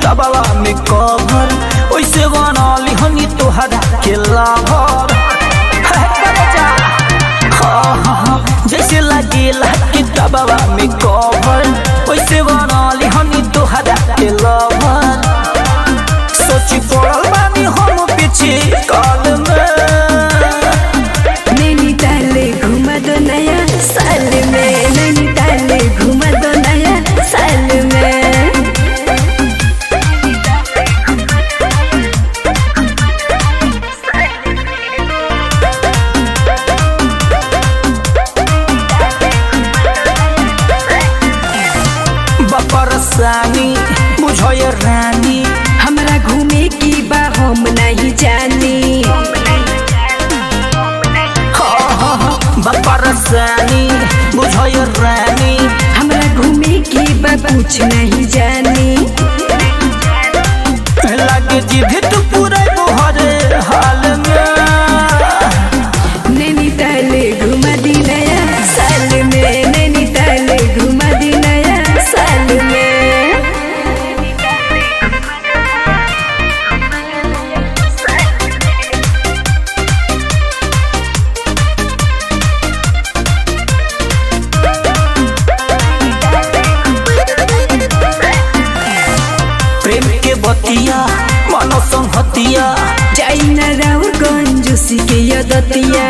किताबवा में कवर ओइसे बनली हनी तोहरा के लाभर है करे जा हाँ हाँ हाँ जैसे लागेला किताबवा में कवर ओइसे बनली हनी तोहरा के लाभर सोची पड़ल बानी हम पीछे काल में नैनीताल घुमा दो नया साल में नैनीताल घुमा दो नया साल में बपरसानी बुझय रानी हमरा घूमे की बा हम नहीं जानी हाँ हाँ हाँ बपरसानी बुझय रानी हमरा घूमे की बा कुछ नहीं जानी लगे जिद तू पूरे तोहरे हाल में नैनीताल घुमा दी नया साल में नैनीताल घुमा दी नया साल में प्रेम के बतिया मनो संहतिया जाई न राउर गंजूसी के यदतिया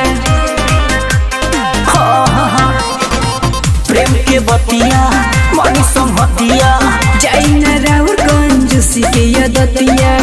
हाँ हाँ हाँ प्रेम के बतिया मनी संहतिया जाई न राउर गंजूसी के यदतिया